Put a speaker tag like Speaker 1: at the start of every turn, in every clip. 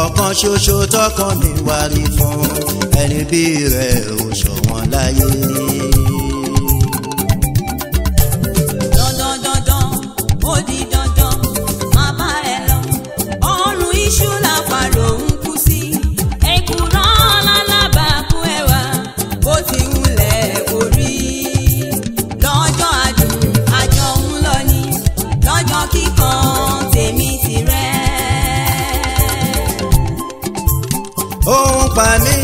Speaker 1: ọ̀kan ṣoṣo tọkàn mi wá rí fún ẹni bí rẹ̀ ò ṣọ̀wọ́n láyé.
Speaker 2: dandan dandan ó di dandan má bá ẹ lọ ọrùn iṣu làpàrọ̀ ń kú sí èkùrọ́ lálábàákú ẹwà bó ti wulẹ̀ orí lọ́jọ́ àdùn àjọ ń lọ ní lọ́jọ́ kíkan tèmi tirẹ̀.
Speaker 1: ó ń pa mí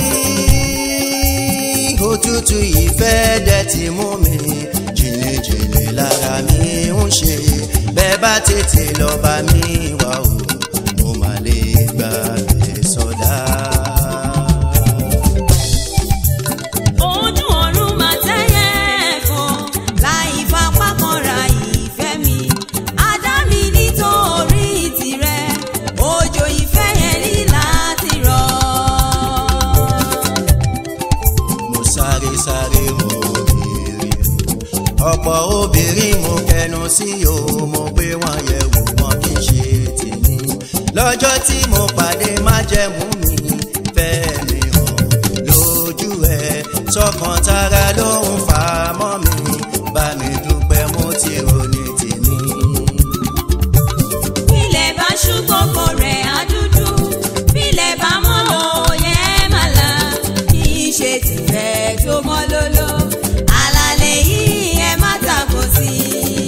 Speaker 1: òtútù ìfẹ́ dẹ̀ ti mú mi jìnnìjìnnì lára mi ń ṣe bẹ́ẹ̀ bá tètè lọ bá mi wá o mo máa lè gbà bẹ́ẹ̀ sọ́dá.
Speaker 2: ojú ọ̀run máa tẹ́yẹ ẹ̀fọn láì fapá kanra ìfẹ́ mi adá mi nítorí tirẹ̀ òjò ìfẹ́ yẹn ní láti rọ̀.
Speaker 1: mo sáré sáré obìnrin ọ̀pọ̀ obìnrin mo kẹnu sí o mo gbé wọn yẹ̀ wò wọn kì í ṣe tèmi lọ́jọ́ tí mo pàdé májẹ̀mú mi fẹ́ mi hàn lójú ẹ sọ́kàn tara ló ń fà á mọ́ mi bá mi dúpẹ́ mo ti ròní tèmi.
Speaker 2: Bílẹ̀ bá ṣú gbogbo rẹ̀ á dúdú. Bílẹ̀ bá mọ́ òye màlá. Kì í ṣe tìrẹ tó mọ́ lóló. Àlàlẹ̀ yìí ẹ má tako sí i.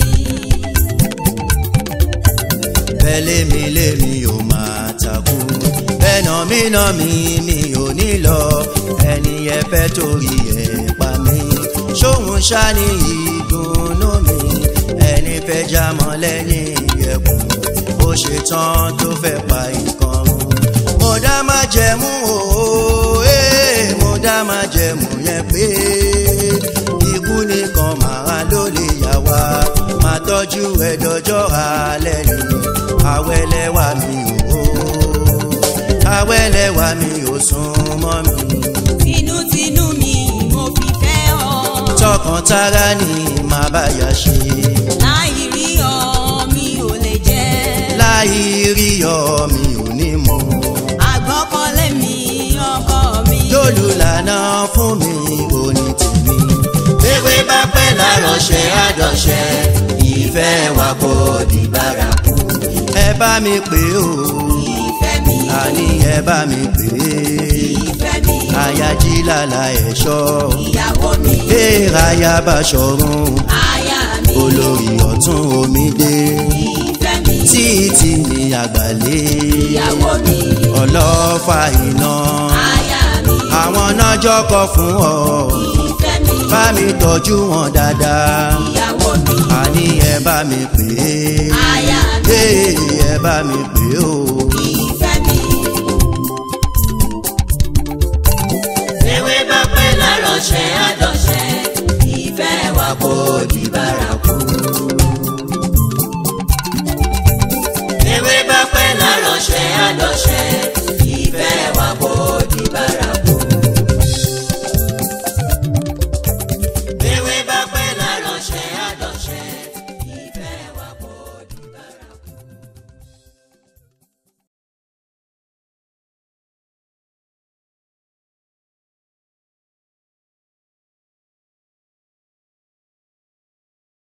Speaker 1: bẹ́ẹ̀ lémi lémi ò máa takú bẹ́ẹ̀ nà mí nà mí mi ò ní lọ ẹni ẹ fẹ́ torí ẹ pa mí ṣóhun ṣá ní ìdùnnú mi ẹni fẹ́ já mọ́ lẹ́yìn ẹkùn ó ṣe tán tó fẹ́ pa nǹkan run mo dá má jẹ̀mú o ee mo dá má jẹ̀mú yẹn pé ikú nìkan màá ló lè yà wá máa tọ́jú ẹ dọjọ́ alẹ́ ni àwẹ̀lẹ́wà mi ò àwẹ̀lẹ́wà mi ò sún mọ́ mi
Speaker 2: Tinútinú mi mo fi fẹ́ ọ.
Speaker 1: tọkàn tara ni màá bá yà ṣe
Speaker 2: Láì rí ọ mi ò lè jẹ́.
Speaker 1: láì rí ọ mi ò ní mọ̀
Speaker 2: Àgbọ́kọ̀lé mi ọkọ mi.
Speaker 1: lólùlànà fún mi òní tèmi ewé bá pẹ́ lárọ̀ṣẹ́ àjọṣẹ́ ìfẹ́ wa kò di bárakú ẹ bá mi pè ó
Speaker 2: Ìfẹ́ mi.
Speaker 1: àní ẹ bá mi pè é
Speaker 2: Ìfẹ́ mi.
Speaker 1: ayají lálá ẹ̀ṣọ́
Speaker 2: Ìyàwó mi.
Speaker 1: èèrà yaba ṣọ̀run
Speaker 2: Aya mi.
Speaker 1: olórí ọ̀tún omidé
Speaker 2: Ìfẹ́ mi.
Speaker 1: títí ní àgbàlé
Speaker 2: Ìyàwó mi.
Speaker 1: ọlọ́fà iná
Speaker 2: Aya mi.
Speaker 1: àwọn náà jọkọ̀ fún ọ
Speaker 2: Ìfẹ́ mi.
Speaker 1: bá mi tọ́jú wọn dáadáa
Speaker 2: Ìyàwó mi.
Speaker 1: àní ẹ bá mi pè
Speaker 2: Aya
Speaker 1: é
Speaker 2: mi.
Speaker 1: ee ẹ bá mi pè ó.
Speaker 2: Ìfẹ́ mi.
Speaker 1: ewé bá pẹ́
Speaker 2: Lárọ̀ṣẹ́ àdọ̀ṣẹ́. Ìfẹ́ wa kò di bárakú.
Speaker 1: ewé bá pẹ́
Speaker 2: Lárọ̀ṣẹ́ àdọ̀ṣẹ́.